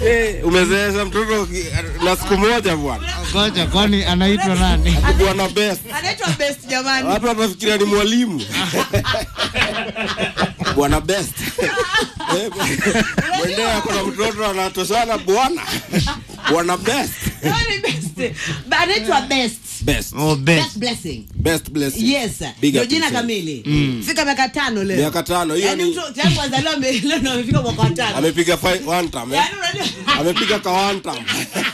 Eh, umezeesha mtoto ki- na siku moja bwana. Ngoja, kwani anaitwa nani? Bwana best. anaitwa best jamani Watu watafikiria ni mwalimu. Bwana best. Eh, Mwendea ako na mtoto anatoshana bwana. Bwana best. Jamani, best Ba- anaitwa best Best. Oh, best best. blessing Best blessing. yes Big ndio up jina himself. kamili fika miaka tano leo Miaka tano hiyo Yaani ni mtu tangu azaliwa ame- leo ndo amefika mwaka wa tano amepiga fi- one time. eh? Yaani unajua- Amepiga ka one time.